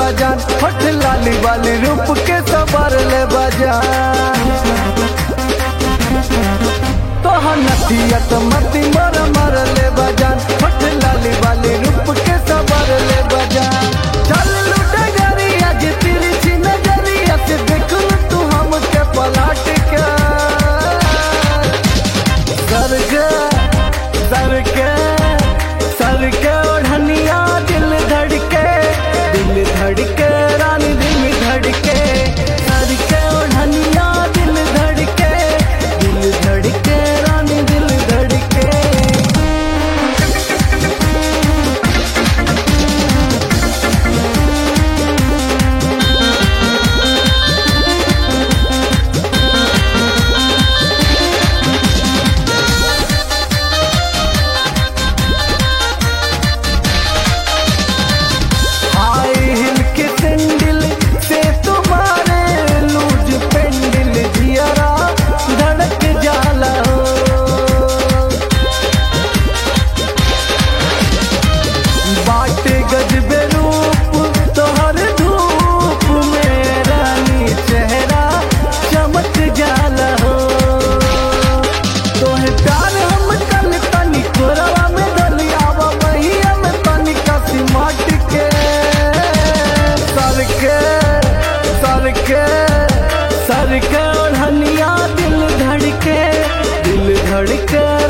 बजान होठ लाली वाली रूप के सबर ले बजान तोहर नथियत मती मर मर ले बजान होठ लाली वाली रूप के सबर ले बजान चल लुट गरिया जे तिरछी नजरिया से देख लू तू हमके पलट के सरग सरके सरके ओढ़निया दिल धड़के दिल धड़के रानी दिल धड़के सरके ओढ़निया दिल धड़के दिल धड़के रानी दिल धड़के हाई हिल के सैंडल से तुम्हारे लूज पेंडल जियरा धड़क जाला हो बाटे गजबे रूप तोहर धूप में रानी चेहरा चमक जाला हो तोहे प्यार हम कल तनी कोरवा में दलियावा महिया में तनी कसी माट के सर के सर के सर के ओढ़निया दिल धड़के दिल धड़के